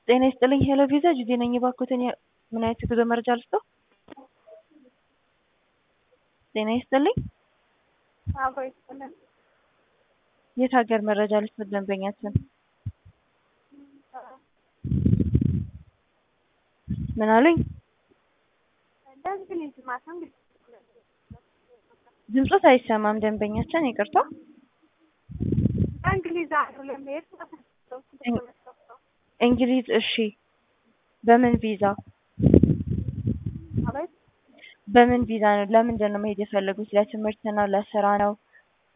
ጤና ይስጥልኝ ሄሎ ቪዛ ጁዴ ነኝ። እባክዎትን ምን አይነት የጉዞ መረጃ ልስጥዎ? ጤና ይስጥልኝ አብሮ ይስጥልን። የት ሀገር መረጃ ልስጥዎት ደንበኛችን? ምን አሉኝ? በእንግሊዝ ማተም ድምጾት አይሰማም ደንበኛችን ይቅርታ። በእንግሊዝ ሀገር ለመሄድ እንግሊዝ እሺ። በምን ቪዛ ማለት በምን ቪዛ ነው? ለምንድን ነው መሄድ የፈለጉት? ለትምህርት ነው? ለስራ ነው?